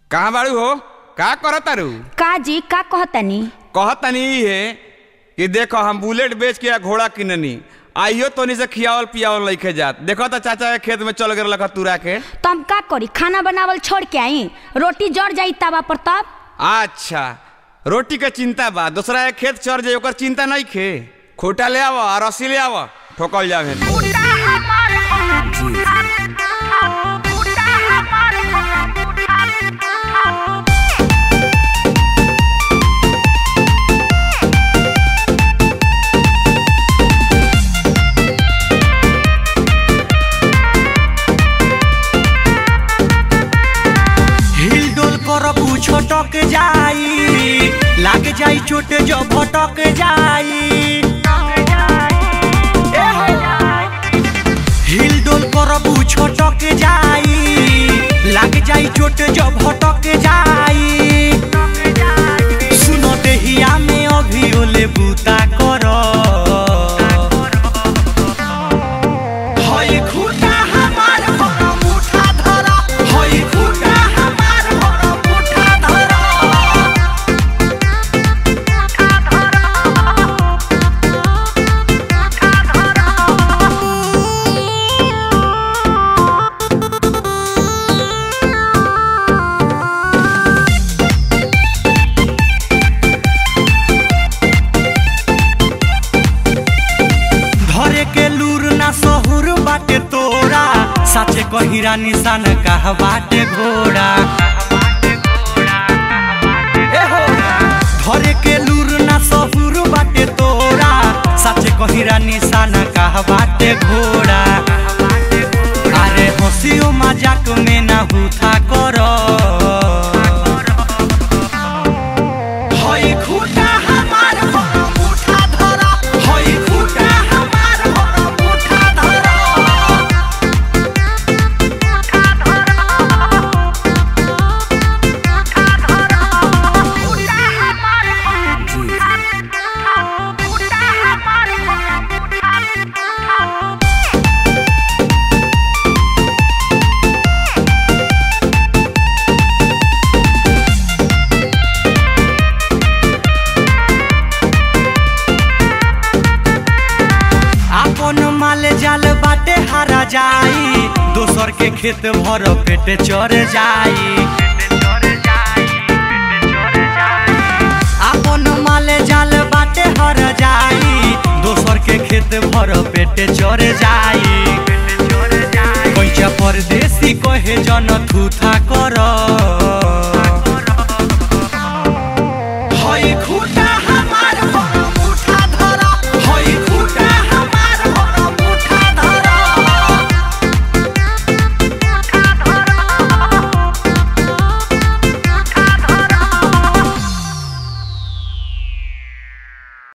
कहाँ बाड़ू हो का करत तारू का जी का कहतनी कहतनी ई है कि देखो हम बुलेट बेच के आ घोड़ा किननी आइयो तोनी से खियावल पियावल लइके जात देखो तो चाचा के खेत में चल गए लखा तुरा के तो हम का करी खाना बनावल छोड़ के आई रोटी जड़ जाई तवा पर तब अच्छा रोटी के चिंता बा दूसरा के खेत चढ़ जाए ओकर चिंता नहीं खे खोटा ले आव और रस्सी ले आव ठोकल जावे हिल डोल कर छटक जाई लाग जाई चोट जो भटक जाई ए हो। हिल डोल कर छटक जाई लाग जाई चोट जो भटक जाई सुनो देहिया में अभी ओले बूता कर हई खूटा हमार घर मुठा धरा हई खूटा हमार घर मुठा धरा धरे के लूर ना सहुर बाटे तोरा साचे कहिरा निशान कह बाटे घोड़ा ए हो। धरे के लूर ना सहुर बाटे तोरा साचे कहिरा निशान कह बाटे घोड़ा अरे हंसियो मजाक में ना हुथा करो हई खूटा हमार घर मुठा धरा हई खूटा हमार घर मुठा धरा आपन माल जाल बाटे हारा जाई दोसर के खेत भर पेट चढ़ जाई आपन माल जाल बाटे हर जाई दोसर के खेत भर पेट चढ़ जाई कैचा परदेसी कहे जन थूथा कर